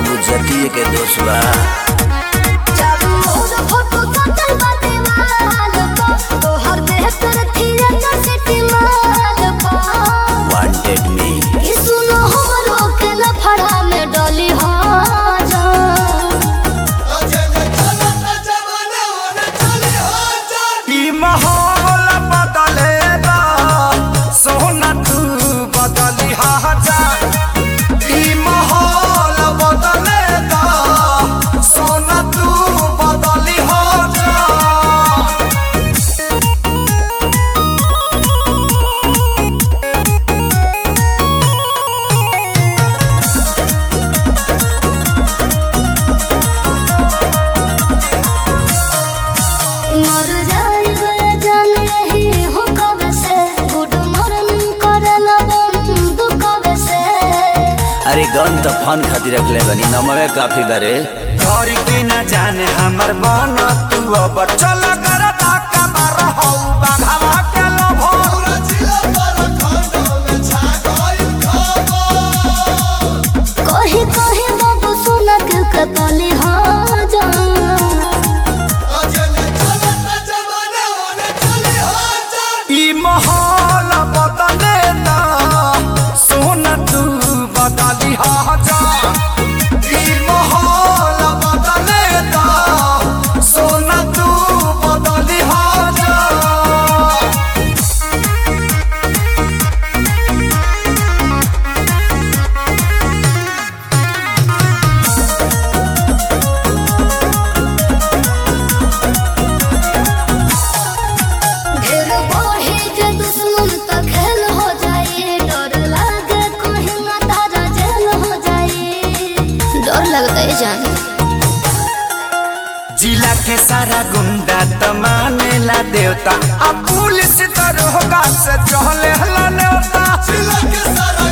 बाबू जतिये के दोष बा चारू ओर फोटो सटल बा दीवाल पा तोहर बेहतर थिएटर सिटी माल पा वांटेड मी ई सुनो हमरो के लफड़ा में डली हो जा ई माहौल बदलेगा सोना तू बदली जा ई माहौल बदलेगा सोना तू बदली जा मर जाइबे जान रही हो कब से गुड मॉर्निंग करला बंद कब से अरे गन तो फन खातिर रखले बनी नमवे काफी बारे घर के न जाने हमर मन तू अब चल कर धक्का मार हौ बाघावा के लोभो कही कही बाबू सुना के कतली हो जा ई माहौल बदले ना सोना तू बदली जा ई माहौल बदले ना सोना तू बदली जा ढेर बढ़ी के दुश्मन त खेल हो जाए डर लागे कहीं ना तारा जेल हो जाए डर लगता है जान जिला के सारा गुंडा त मानेला देवता अब पुलिस दरोगा से चहले हला नेवता जिला के सारा